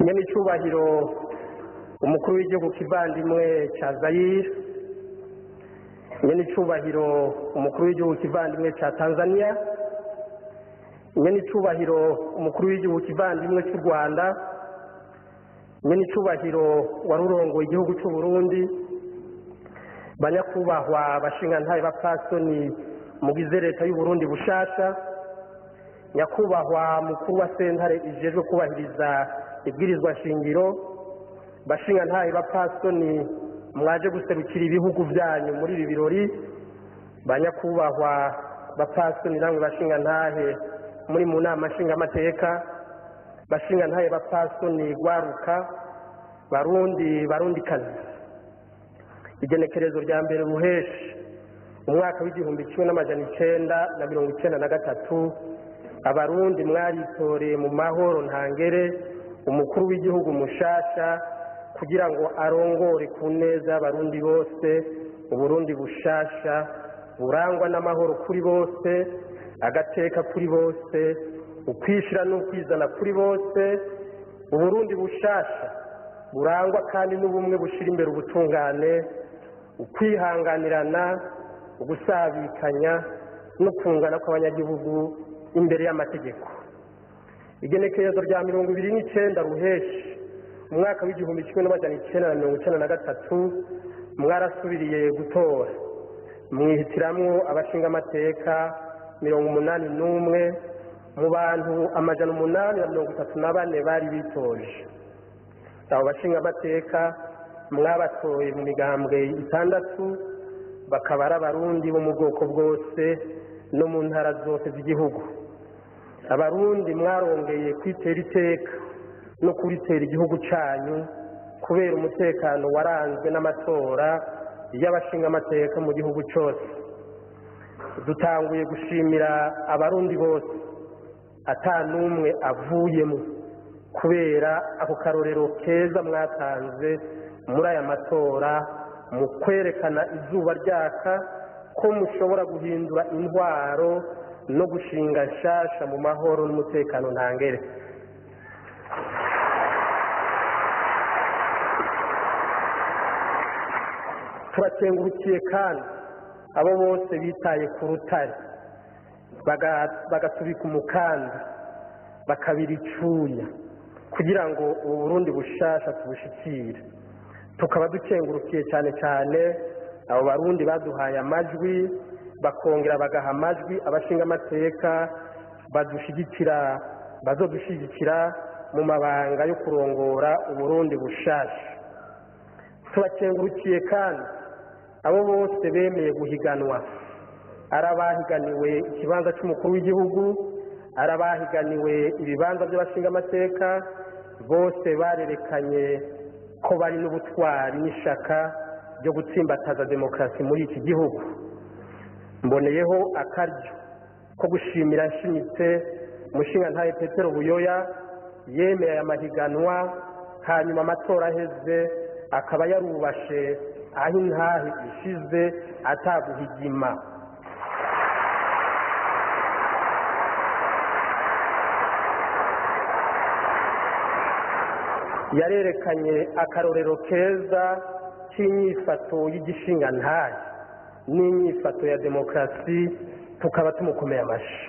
nyamicubahiro umukuru w'igihugu kivandimwe ca zayire nyenicubahiro umukuru w'igihugu kivandimwe ca tanzania nyenicubahiro umukuru w'igihugu kivandimwe c'u rwanda nyenicubahiro wari urongoye igihugu c'u burundi banyakubahwa bashingantahe bapfasoni mugize leta y'uburundi bushasha nyakubahwa mukuru wa sentare ijejwe kubahiriza ibwirizwa shingiro bashingantahe bapfasoni mwaje guserukira ibihugu vyanyu muri ibi birori banyakubahwa bapfasoni namwe bashingantahe muri mu nama nshingamateka bashingantahe bapfasoni gwaruka barundi barundikazi igenekerezo rya mbere ruheshi umwaka w'igihumbi kimwe n'amajana icenda na mirongo icenda na gatatu abarundi mwaritoreye mu mahoro ntangere umukuru w'igihugu mushasha kugira ngo arongore ku neza y'abarundi bose uburundi bushasha burangwa n'amahoro kuri bose agateka kuri bose ukwishira n'ukwizana kuri bose uburundi bushasha burangwa kandi n'ubumwe bushira imbere ubutungane ukwihanganirana ugusabikanya no kungana kw'abanyagihugu imbere y'amategeko igenekerezo rya mirongo ibiri n'icenda ruheshi umwaka w'igihumbi kimwe n'amajana icenda na mirongo icenda na gatatu mwarasubiriye gutora mwihitiramwo abashingamateka mirongo umunani n'umwe mu bantu amajana umunani na mirongo itatu na bane bari bitoje abo bashingamateka mwabatoye mu migambwe itandatu bakaba ari abarundi bo mu bwoko bwose no mu ntara zose z'igihugu abarundi mwarongeye kwitera iteka no kuritera igihugu canyu kubera umutekano waranzwe n'amatora y'abashingamateka mu gihugu cose dutanguye gushimira abarundi bose ata n'umwe avuyemo kubera ako karorero keza mwatanze muri aya matora mu kwerekana izuba ryaka ko mushobora guhindura intwaro no gushinga nshasha mu mahoro n'umutekano ntangere turakengurukiye kandi abo bose bitaye ku rutare bagatubika umukanda bakabira icuya kugira ngo ubu burundi bushasha tubushikire tukaba dukengurukiye cyane cyane abo barundi baduhaye amajwi bakongera bagaha amajwi abashinga amateka badushigikira bazodushigikira mu mabanga yo kurongora uburundi bushasha tubakengurukiye kandi abo bose bemeye guhiganwa ari abahiganiwe ikibanza cy'umukuru w'igihugu ari abahiganiwe ibibanza by'abashingamateka bose barerekanye ko bari n'ubutwari n'ishaka ryo gutsimbataza demokarasi muri iki gihugu mboneyeho akaryo ko gushimira nshimitse umushingantahe petero buyoya yemeye aya mahiganwa hanyuma amatora aheze akaba yarubashe aho intahe ishize ataguhigima yarerekanye akarorero keza k'inyifato y'igishingantahe n'inyifato ya demokarasi tukaba tumukomeye amashyi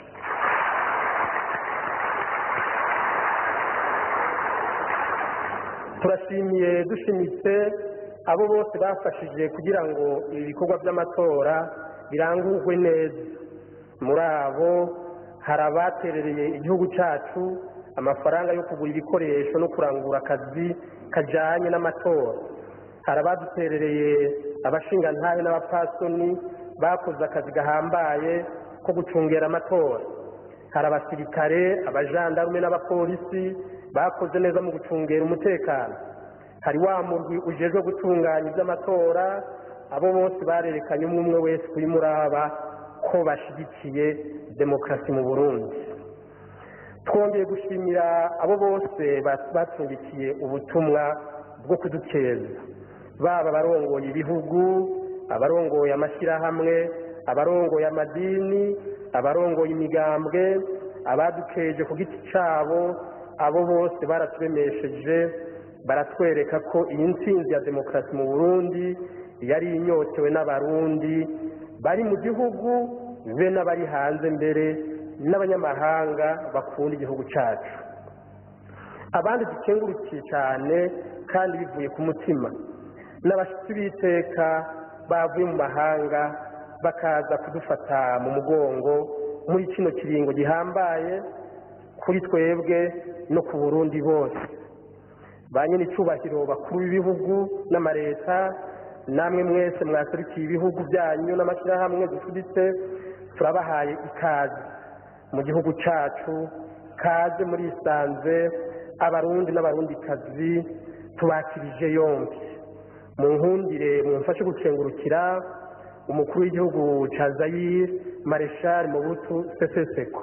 turashimiye dushimitse abo bose bafashije kugira ngo ibi bikorwa by'amatora birangurwe neza muri abo hari abaterereye igihugu cyacu amafaranga yo kugura ibikoresho no kurangura akazi kajyanye n'amatora hari abaduterereye abashingantahe n'abapasoni bakoze akazi gahambaye ko gucungera amatora hari abasirikare abajandarume n'abapolisi bakoze neza mu gucungera umutekano hari wa murwi ujejwe gutunganya iby'amatora abo bose barerekanye umwe umwe wese kuri muraba ko bashyigikiye demokarasi mu burundi twongeye gushimira abo bose bacumbikiye ubutumwa bwo kudukeza baba abarongoye ibihugu abarongoye amashyirahamwe abarongoye amadini abarongoye imigambwe abadukeje ku giti cyabo abo bose baraturemesheje baratwereka ko iyi ntsinzi ya demokarasi mu burundi yari inyotewe n'abarundi bari mu gihugu be n'abari hanze mbere n'abanyamahanga bakunda igihugu cyacu abandi dukengurukiye cyane kandi bivuye ku mutima n'abashyitsi b'iteka bavuye mu mahanga bakaza kudufata mu mugongo muri kino kiringo gihambaye kuri twebwe no ku burundi bose ba nyine icyubahiro bakuru b'ibihugu n'amareta namwe mwese mwaserukiye ibihugu byanyu n'amashyirahamwe dufuditse turabahaye ikaze mu gihugu cyacu kaze muri isanze abarundi n'abarundikazi tubakirije yombi mu nkundire mumfashe gukengurukira umukuru w'igihugu cya zayire mareshari mubutu seseseko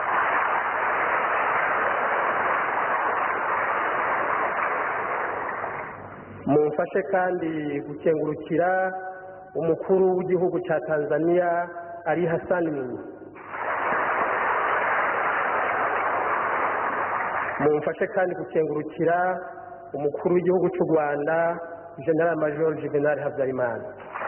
mumfashe kandi gukengurukira umukuru w'igihugu cya tanzania ari hasani mwinyi mumfashe kandi gukengurukira umukuru w'igihugu cy'u rwanda general major juvenal habyarimana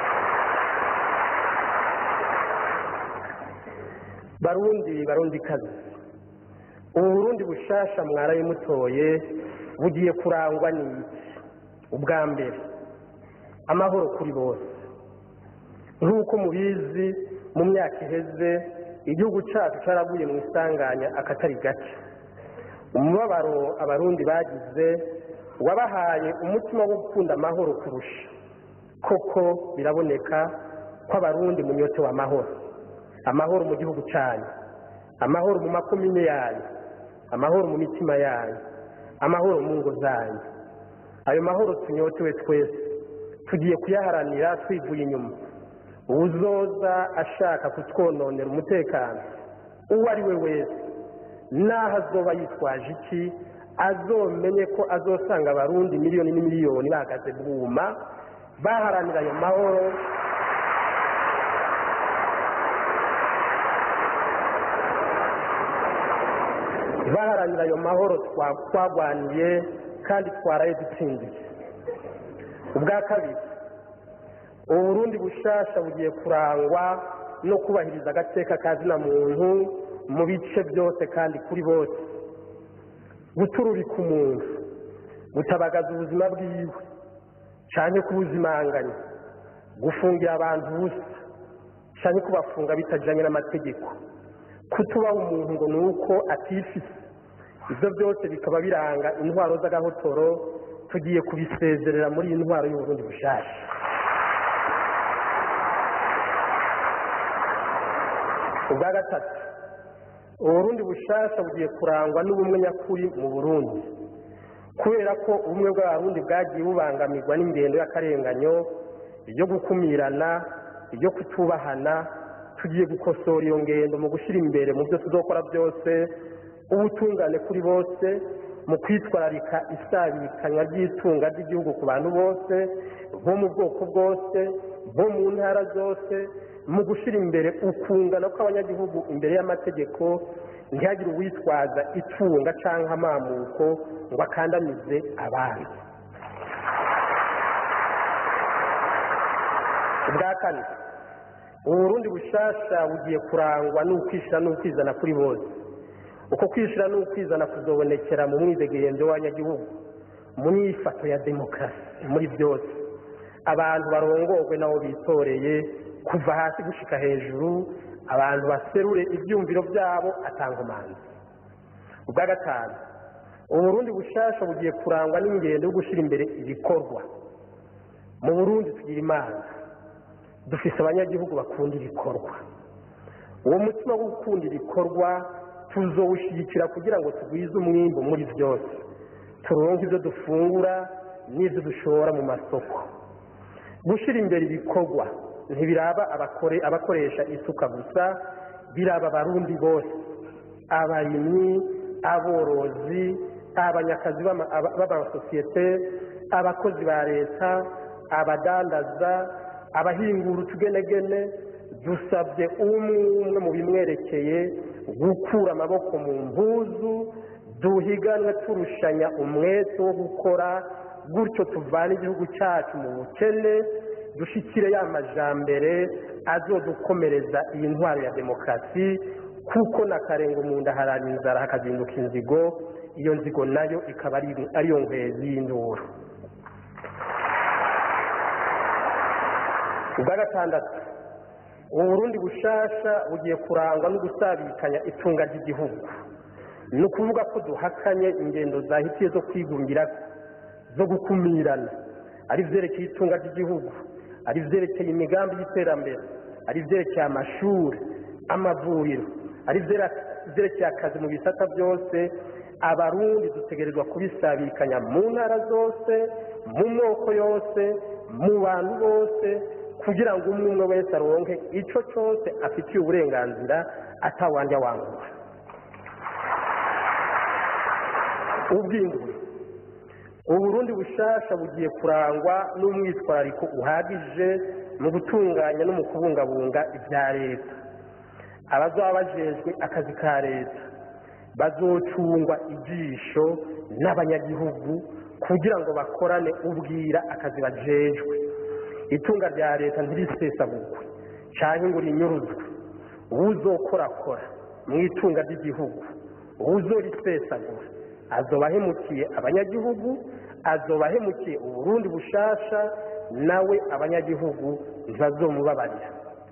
barundi barundi kazi ubu burundi bushasha mwaraye mutoye bugiye kurangwa n'iki ubwa mbere amahoro kuri bose nk'uko mubizi mu myaka iheze igihugu cyacu cyaraguye mu isanganya akatari gake umubabaro abarundi bagize wabahaye umutima wo gukunda amahoro kurusha koko biraboneka ko abarundi munyotewe amahoro amahoro mu gihugu cyanyu amahoro mu makomine yanyu amahoro mu mitima yanyu amahoro mu ngo zanyu ayo mahoro tunyotewe twese tugiye kuyaharanira twivuye inyuma uwuzoza ashaka kutwononera umutekano uwo ari we wese n'aho azoba yitwaje iki azomenye ko azosanga abarundi miliyoni n'imiliyoni bahagaze bwuma baharanira ayo mahoro baharanira ayo mahoro twagwaniye kandi twaraye dutsindiye ubwa kabiri ubu burundi bushasha bugiye kurangwa no kubahiriza agateka ka zina muntu mu bice byose kandi kuri bose gutururika umuntu gutabagaza ubuzima bwiwe cyane kubuzimanganya gufungira abantu ubusa cyane kubafunga bitajyanye n'amategeko kutubaha umuntu ngo ni uko atifise ibyo byose bikaba biranga intwaro z'agahotoro tugiye kubisezerera muri iyi ntwaro y'uburundi bushasha ubwa gatatu uburundi bushasha bugiye kurangwa n'ubumwe nyakuri mu burundi kubera ko ubumwe bw'abarundi bwagiye bubangamirwa n'ingendo y'akarenganyo iyo gukumirana iyo kutubahana tugiye gukosora iyo ngendo mu gushyira imbere mu byo tuzokora byose ubutungane kuri bose mu kwitwararika isabikanywa ry'itunga ry'igihugu ku bantu bose bo mu bwoko bwose bo mu ntara zose mu gushyira imbere ukungana kw'abanyagihugu imbere y'amategeko ntihagire uwitwaza itunga cyangwa amamuko ngo akandamize abandi ubwa kane uburundi bushasha bugiye kurangwa n'ukwishyira n'ukwizana kuri bose uko kwishyira n'ukwizana kuzobonekera mu mwidegemvyo w'abanyagihugu mu myifato ya demokarasi muri byose abantu barongorwe nabo bitoreye kuva hasi gushika hejuru abantu baserure ibyumviro byabo atanga umanzi ubwa gatanu uburundi bushasha bugiye kurangwa n'ingendo yo gushyira imbere ibikorwa mu burundi tugira imana dufise abanyagihugu bakunda ibikorwa uwo mutima wo gukunda ibikorwa tuzowushyigikira kugira ngo tugwize umwimbo muri byose turonke ibyo dufungura n'ibyo dushora mu masoko gushyira imbere ibikorwa ntibiraba abakoresha isuka gusa biraba abarundi bose abarimyi aborozi abanyakazi b'amasosiyete abakozi ba leta abadandaza abahingura utugenegene dusabye umwe umwe mu bimwerekeye gukura amaboko mu mpuzu duhiganwe turushanya umwete wo gukora gutyo tuvana igihugu cyacu mu bukene dushyikire ya majambere azodukomereza iyi ntwaro ya demokarasi kuko na karenga mu nda harara inzara hakazinduka inzigo iyo nzigo nayo ikaba ariyo nkwezi y'induru ubwa gatandatu ubu burundi bushasha bugiye kurangwa no gusabikanya itunga ry'igihugu ni ukuvuga ko duhakanye ingendo zahitiye zo kwigungira zo gukumirana ari ibyerekeye itunga ry'igihugu ari ibyerekeye imigambi y'iterambere ari ibyerekeye amashuri amavuriro ari ibyerekeye akazi mu bisata byose abarundi dutegerezwa kubisabikanya mu ntara zose mu moko yose mu bantu bose kugira ngo umwe umwe wese aronke icyo cyose afitiye uburenganzira atawanja wangura ubwingure uburundi bushasha bugiye kurangwa n'umwitwarariko uhagije mu gutunganya no mu kubungabunga ibya leta abazaba bajejwe akazi ka leta bazocungwa ijisho n'abanyagihugu kugira ngo bakorane ubwira akazi bajejwe itunga rya leta ntirisesagurwe cyangwa ngo rinyuruzwe uwuzokorakora mu itunga ry'igihugu uwuzorisesagura azoba ahemukiye abanyagihugu azoba ahemukiye uburundi bushasha nawe abanyagihugu ntibazomubabarira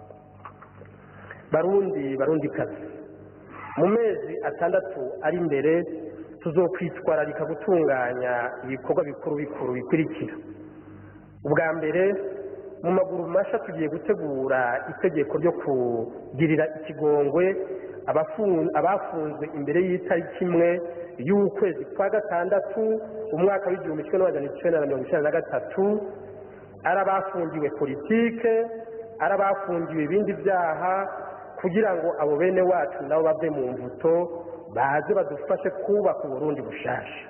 barundi barundi kazi mu mezi atandatu ari imbere tuzokwitwararika gutunganya ibikorwa bikuru bikuru bikurikira ubwa mbere mu maguru masha tugiye gutegura itegeko ryo kugirira ikigongwe abafunzwe imbere y'itariki imwe y'ukwezi kwa gatandatu umwaka w'igihumbi kimwe n'amajana icyenda na mirongo icyenda na gatatu ari abafungiwe politike ari abafungiwe ibindi byaha kugira ngo abo bene wacu nabo bave mu mbuto baze badufashe kubaka uburundi bushasha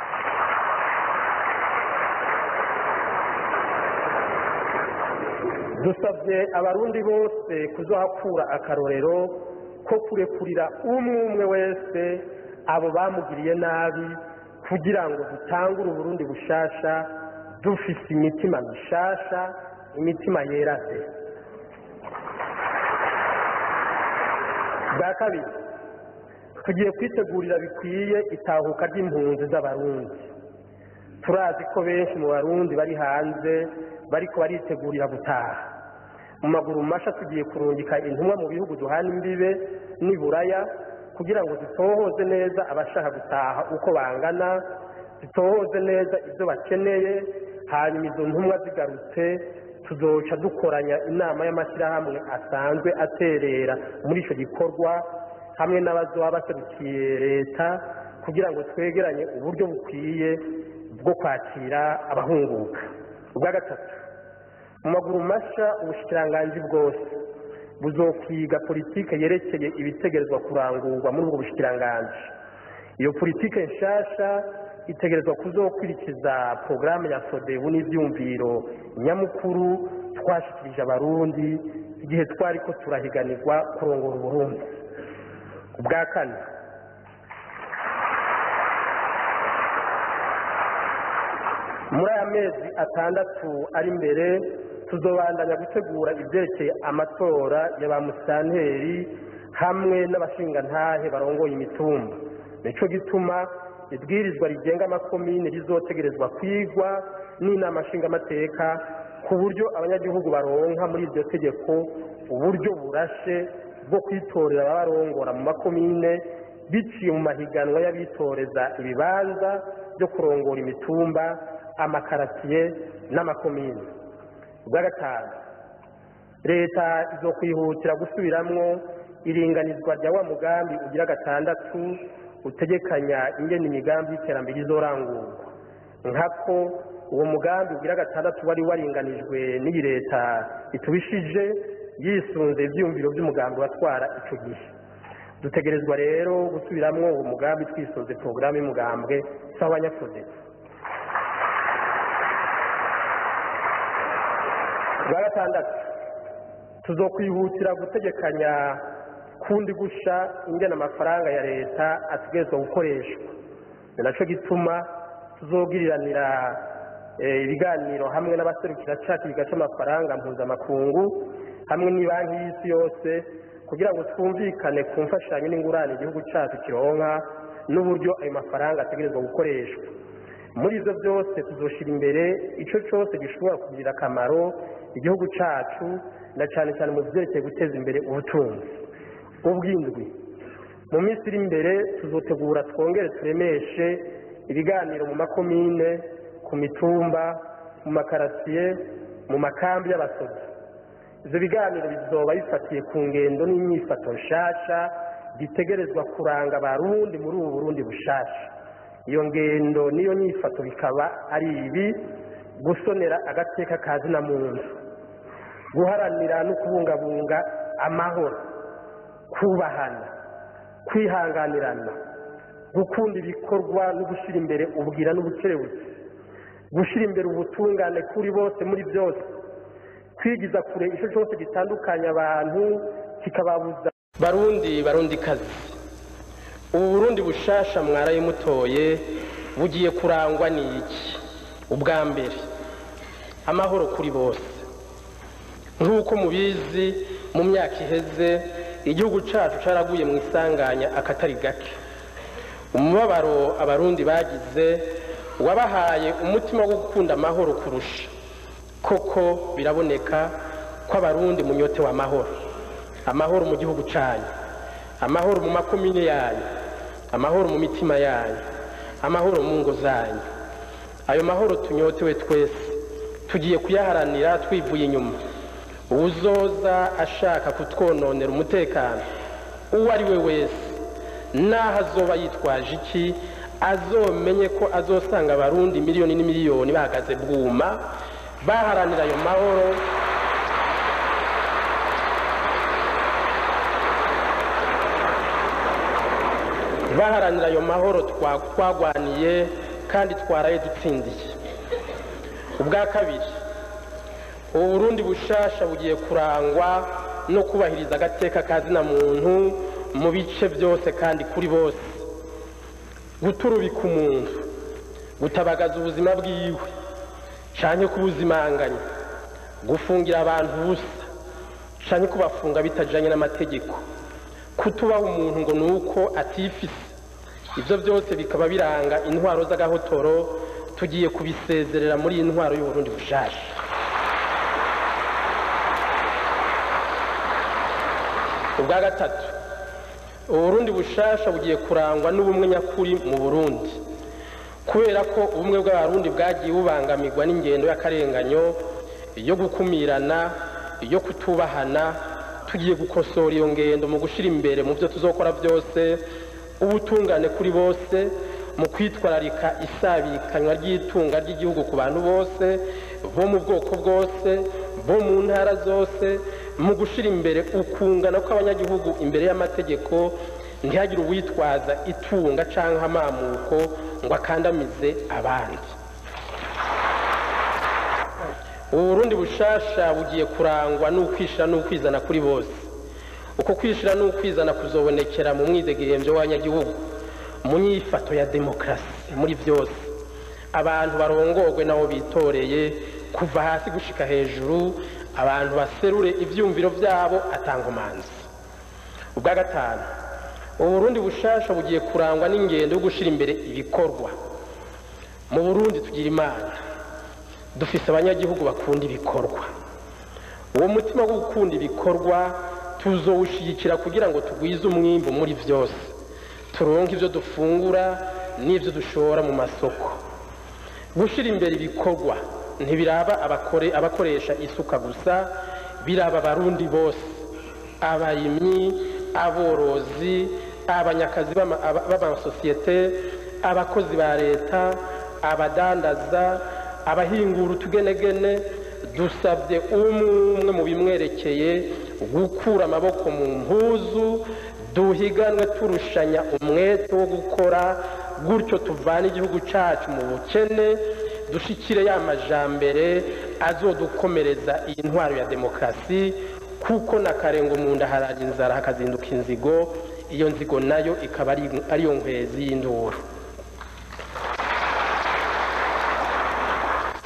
dusabye abarundi bose kuzohakura akarorero ko kurekurira umwe umwe wese abo bamugiriye nabi kugira ngo dutangure uburundi bushasha dufise imitima mishasha imitima yera de bwa kabiri tugiye kwitegurira bikwiye itahuka ry'impunzi z'abarundi turazi ko benshi mu barundi bari hanze bariko baritegurira gutaha mu maguru masha tugiye kurungika intumwa mu bihugu duhana imbibe n'iburaya kugira ngo zitohoze neza abashaka gutaha uko bangana zitohoze neza ibyo bakeneye hanyuma izo ntumwa zigarutse tuzoca dukoranya inama y'amashyirahamwe asanzwe aterera muri icyo gikorwa hamwe n'abazoba baserukiye leta kugira ngo twegeranye uburyo bukwiye bwo kwakira abahunguka ubwa gatatu mu maguru masha ubushikiranganji bwose buzokwiga politike yerekeye ibitegerezwa kurangurwa muri ubwo bushikiranganji iyo politike nshasha itegerezwa kuzokurikiza porogaramu ya sodebu n'ibyumviro nyamukuru twashikirije abarundi igihe twari ko turahiganirwa kurongora uburundi ubwa kane muri aya mezi atandatu ari imbere tuzobandanya gutegura ibyerekeye amatora ya ba musitanteri hamwe n'abashingantahe barongoye imitumba nicyo gituma ibwirizwa rigenga amakomine rizotegerezwa kwigwa n'inama nshingamateka ku buryo abanyagihugu baronka muri iryo tegeko uburyo burashe bwo kwitorera ababarongora mu makomine biciye mu mahiganwa y'abitoreza ibibanza byo kurongora imitumba amakaratiye n'amakomine ubwa gatanu leta izo kwihutira gusubiramwo iringanizwa rya wa mugambi ugira gatandatu utegekanya ingene imigambi y'iterambere izorangurwa nkako uwo mugambi ugira gatandatu wari waringanijwe n'iyi leta itubishije yisunze ibyiyumviro by'umugambi watwara icyo gihe dutegerezwa rero gusubiramwo uwo mugambi twisunze porogaramu y'umugambwe z'abanyafudezi bwa gatandatu tuzokwihutira gutegekanya kundi gusha ingena amafaranga ya leta ategerezwa gukoreshwa ni nacyo gituma tuzogiriranira ibiganiro hamwe n'abaserukira cyacu bigaca amafaranga mpuzamakungu hamwe n'ibanki y'isi yose kugira ngo twumvikane ku mfashanyo n'ingurane igihugu cyacu kironka n'uburyo ayo mafaranga ategerezwa gukoreshwa muri ibyo byose tuzoshyira imbere icyo cyose gishobora kugirira akamaro igihugu cyacu na cyane cyane mu byerekeye guteza imbere ubutunzi ubw'indwi mu minsi iri imbere tuzotegura twongere turemeshe ibiganiro mu makomine ku mitumba mu makarasiye mu makambi y'abasozi ibyo biganiro bizoba bifatiye ku ngendo n'imyifato nshasha bitegerezwa kuranga abarundi muri ubu burundi bushasha iyo ngendo n'iyo nyifato bikaba ari ibi gusonera agateka ka zina muntu guharanira no kubungabunga amahoro kubahana kwihanganirana gukunda ibikorwa no gushyira imbere ubwira n'ubukerebutsi gushyira imbere ubutungane kuri bose muri byose kwigiza kure icyo cyose gitandukanya abantu kikababuza barundi barundi kazi ubu burundi bushasha mwaraye mutoye bugiye kurangwa n'iki ubwa mbere amahoro kuri bose nk'uko mubizi mu myaka iheze igihugu cyacu cyaraguye mu isanganya akatari gake umubabaro abarundi bagize wabahaye umutima wo gukunda amahoro kurusha koko biraboneka ko abarundi munyote w'amahoro amahoro mu gihugu cyanyu amahoro mu makomine yanyu amahoro mu mitima yanyu amahoro mu ngo zanyu ayo mahoro tunyotewe twese tugiye kuyaharanira twivuye inyuma uwuzoza ashaka kutwononera umutekano uwo ari we wese n'aho azoba yitwaje iki azomenye ko azosanga abarundi miliyoni n'imiliyoni bahagaze bwuma baharanira ayo mahoro baharanira ayo mahoro twagwaniye kandi twaraye dutsindiye ubwa kabiri ubu burundi bushasha bugiye kurangwa no kubahiriza agateka ka zina muntu mu bice byose kandi kuri bose guturubika umuntu gutabagaza ubuzima bwiwe cyane kubuzimanganya gufungira abantu ubusa cyane kubafunga bitajyanye n'amategeko kutubaha umuntu ngo ni uko atifise ibyo byose bikaba biranga intwaro z'agahotoro tugiye kubisezerera muri iyi ntwaro y'uburundi bushasha ubwa gatatu uburundi bushasha bugiye kurangwa n'ubumwe nyakuri mu burundi kubera ko ubumwe bw'abarundi bwagiye bubangamirwa n'ingendo y'akarenganyo yo gukumirana yo kutubahana tugiye gukosora iyo ngendo mu gushyira imbere mu byo tuzokora byose ubutungane kuri bose mu kwitwararika isabikanywa ry'itunga ry'igihugu ku bantu bose bo mu bwoko bwose bo mu ntara zose mu gushyira imbere ukungana kw'abanyagihugu imbere y'amategeko ntihagire uwitwaza itunga cyangwa amamuko ngo akandamize abandi ubu burundi bushasha bugiye kurangwa n'ukwishyira n'ukwizana kuri bose uko kwishyira n'ukwizana kuzobonekera mu mwidegembyo w'abanyagihugu mu nyifato ya demokarasi muri byose abantu barongorwe nabo bitoreye kuva hasi gushika hejuru abantu baserure ibyumviro byabo atangomanzi ubwa gatanu uburundi bushasha bugiye kurangwa n'ingendo yo gushyira imbere ibikorwa mu burundi tugira imana dufise abanyagihugu bakunda ibikorwa uwo mutima wo gukunda ibikorwa tuzowushyigikira kugira ngo tugwize umwimbu muri byose turonke ibyo dufungura n'ibyo dushora mu masoko gushyira imbere ibikorwa ntibiraba abakoresha isuka gusa biraba abarundi bose abarimyi aborozi abanyakazi b'amasosiyete abakozi ba leta abadandaza abahingura utugenegene dusabye umwe umwe mu bimwerekeye gukura amaboko mu mpuzu duhiganwe turushanya umwete wo gukora gutyo tuvana igihugu cyacu mu bukene dushikire ya majambere azodukomereza iyi ntwaro ya demokarasi kuko na karengo mu nda haraje inzara hakazinduka inzigo iyo nzigo nayo ikaba ariyo nkwezi y'induru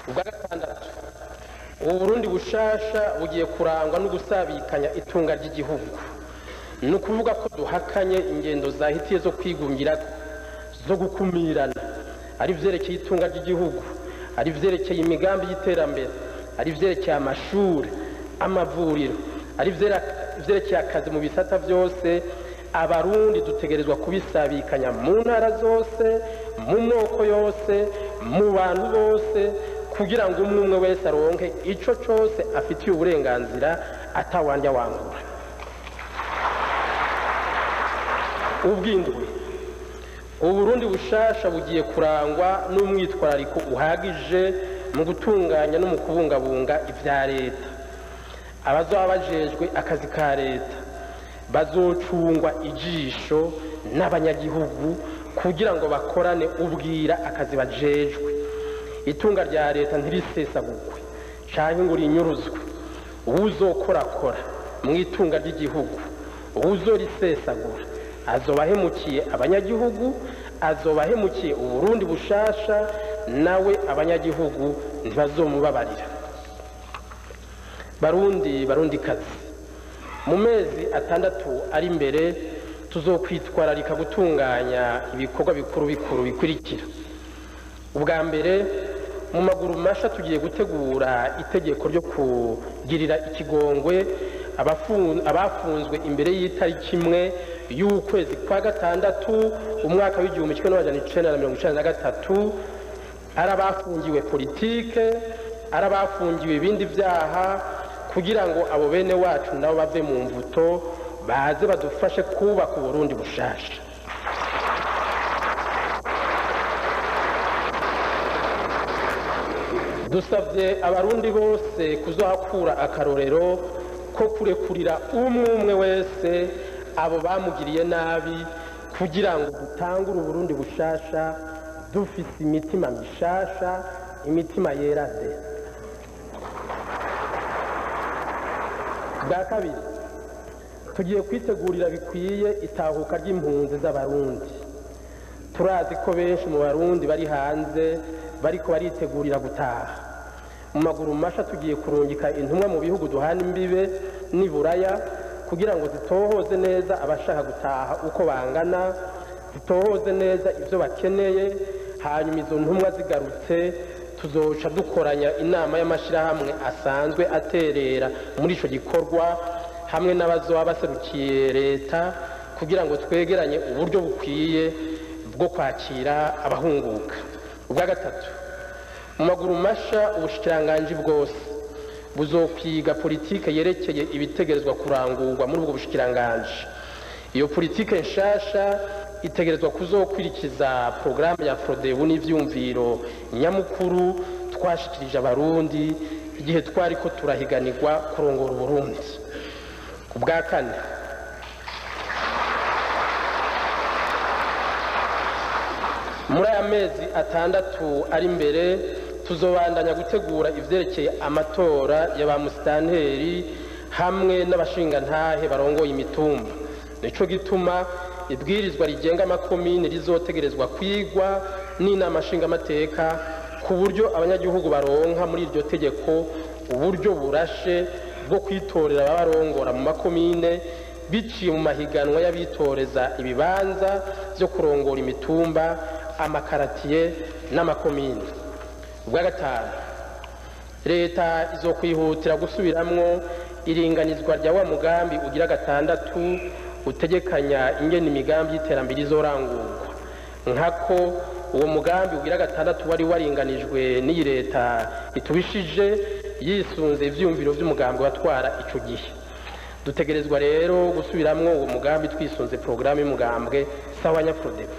ubwa gatandatu ubu burundi bushasha bugiye kurangwa no gusabikanya itunga ry'igihugu ni ukuvuga ko duhakanye ingendo zahitiye zo kwigungira zo gukumirana ari ibyerekeye itunga ry'igihugu ari ibyerekeye imigambi y'iterambere ari ibyerekeye amashuri amavuriro ari ibyerekeye akazi mu bisata byose abarundi dutegerezwa kubisabikanya mu ntara zose mu moko yose mu bantu bose kugira ngo umwe umwe wese aronke icyo cyose afitiye uburenganzira atawandya wangura ubwindwi uburundi bushasha bugiye kurangwa n'umwitwarariko uhagije mu gutunganya no mu kubungabunga ibya leta abazaba bajejwe akazi ka leta bazocungwa ijisho n'abanyagihugu kugira ngo bakorane ubwira akazi bajejwe itunga rya leta ntirisesagurwe cyangwa ngo rinyuruzwe uwuzokorakora mu itunga ry'igihugu uwuzorisesagura azoba ahemukiye abanyagihugu azoba ahemukiye uburundi bushasha nawe abanyagihugu ntibazomubabarira barundi barundi kazi mu mezi atandatu ari imbere tuzokwitwararika gutunganya ibikorwa bikuru bikuru bikurikira ubwa mbere mu maguru masha tugiye gutegura itegeko ryo kugirira ikigongwe abafunzwe imbere y'itariki imwe y'ukwezi kwa gatandatu umwaka w'igihumbi kimwe n'amajana icenda na mirongo icenda na gatatu ari abafungiwe politike ari abafungiwe ibindi byaha kugira ngo abo bene wacu nabo bave mu mvuto baze badufashe kubaka uburundi bushasha dusabye abarundi bose kuzohakura akarorero ko kurekurira umwe umwe wese abo bamugiriye nabi kugira ngo dutangure uburundi bushasha dufise imitima mishasha imitima yera de bwa kabiri tugiye kwitegurira bikwiye itahuka ry'impunzi z'abarundi turazi ko benshi mu barundi bari hanze bariko baritegurira gutaha mu maguru masha tugiye kurungika intumwa mu bihugu duhana imbibe n'iburaya kugira ngo zitohoze neza abashaka gutaha uko bangana zitohoze neza ibyo bakeneye hanyuma izo ntumwa zigarutse tuzoca dukoranya inama y'amashyirahamwe asanzwe aterera muri icyo gikorwa hamwe n'abazoba baserukiye leta kugira ngo twegeranye uburyo bukwiye bwo kwakira abahunguka ubwa gatatu mu maguru masha ubushikiranganji bwose buzokwiga politike yerekeye ibitegerezwa kurangurwa muri ubwo bushikiranganji iyo politike nshasha itegerezwa kuzokwirikiza porogaramu ya forodebu n'ibyumviro nyamukuru twashikirije abarundi igihe twari ko turahiganirwa kurongora uburundi ubwa kane muri aya mezi atandatu ari imbere tuzobandanya gutegura ibyerekeye amatora ya ba musitanteri hamwe n'abashingantahe barongoye imitumba nicyo gituma ibwirizwa rigenga amakomini rizotegerezwa kwigwa n'inama nshingamateka ku buryo abanyagihugu baronka muri iryo tegeko uburyo burashe bwo kwitorera ababarongora mu makomine biciye mu mahiganwa y'abitoreza ibibanza byo kurongora imitumba amakaratiye n'amakomini ubwa gatanu leta izokwihutira gusubiramwo iringanizwa rya wa mugambi ugira gatandatu utegekanya ingena imigambi y'iterambere izorangurwa nkako uwo mugambi ugira gatandatu wari waringanijwe n'iyi leta itubishije yisunze ivyumviro vy'umugambi watwara ico gihe dutegerezwa rero gusubiramwo uwo mugambi twisunze porogaramu y'umugambwe sawa nyaprodebu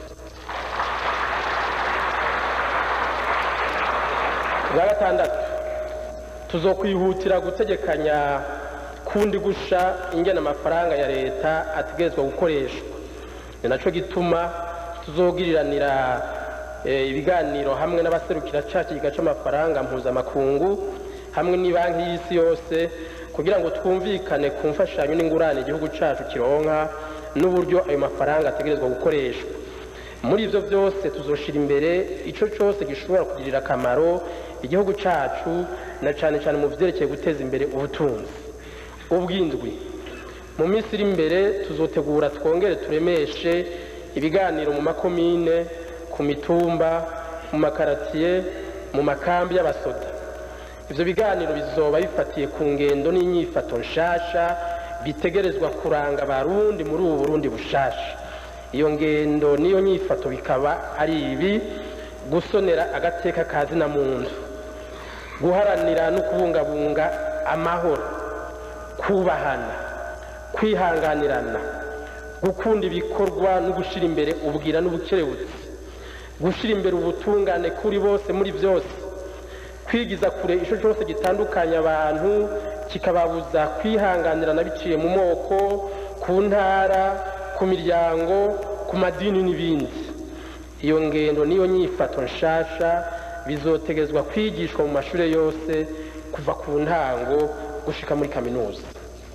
bwa gatandatu tuzokwihutira gutegekanya kundi gusha ingena amafaranga ya leta ategerezwa gukoreshwa ni naco gituma tuzogiriranira ibiganiro hamwe n'abaserukira ca kiga c'amafaranga mpuzamakungu hamwe n'ibanki y'isi yose kugira ngo twumvikane ku mfashanyo n'ingurane igihugu cacu kironka n'uburyo ayo mafaranga ategerezwa gukoreshwa muri ivyo byose tuzoshira imbere ico cose gishobora kugirira akamaro igihugu cyacu na cyane cyane mu byerekeye guteza imbere ubutunzi ubwindwi mu minsi iri imbere tuzotegura twongere turemeshe ibiganiro mu makomine ku mitumba mu makaratiye mu makambi y'abasoda ibyo biganiro bizoba bifatiye ku ngendo n'inyifato nshasha bitegerezwa kuranga abarundi muri ubu burundi bushasha iyo ngendo n'iyo nyifato bikaba ari ibi gusonera agateka ka zina muntu guharanira no kubungabunga amahoro kubahana kwihanganirana gukunda ibikorwa no gushyira imbere ubwira n'ubukerebutsi gushyira imbere ubutungane kuri bose muri byose kwigiza kure icyo cyose gitandukanya abantu kikababuza kwihanganirana biciye mu moko ku ntara ku miryango ku madini n'ibindi iyo ngendo n'iyo nyifato nshasha bizotegezwa kwigishwa mu mashuri yose kuva ku ntango gushika muri kaminuza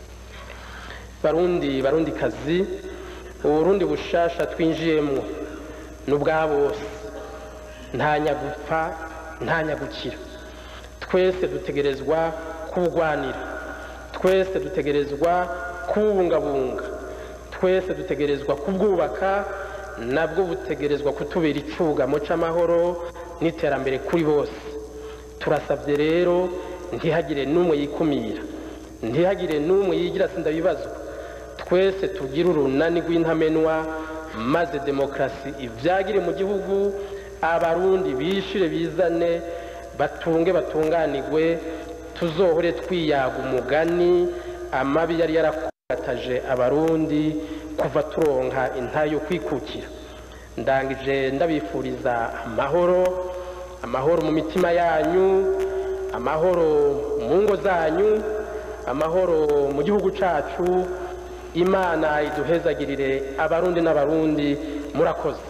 barundi barundi kazi uburundi bushasha twinjiyemo ni ubwa bose nta nyagupfa nta nyagukira twese dutegerezwa kuwugwanira twese dutegerezwa kuwubungabunga twese dutegerezwa kubwubaka nabwo butegerezwa kutubera icugamo cy'amahoro n'iterambere kuri bose turasabye rero ntihagire n'umwe yikumira ntihagire n'umwe yigira sinda bibazwa twese tugire urunani rw'intamenwa maze demokarasi ibyagire mu gihugu abarundi bishire bizane batunge batunganirwe tuzohore twiyaga umugani amabi yari yarakataje abarundi kuva turonka intayo yo kwikukira ndangije ndabifuriza amahoro amahoro mu mitima yanyu amahoro mu ngo zanyu amahoro mu gihugu cyacu imana iduhezagirire abarundi n'abarundi murakoze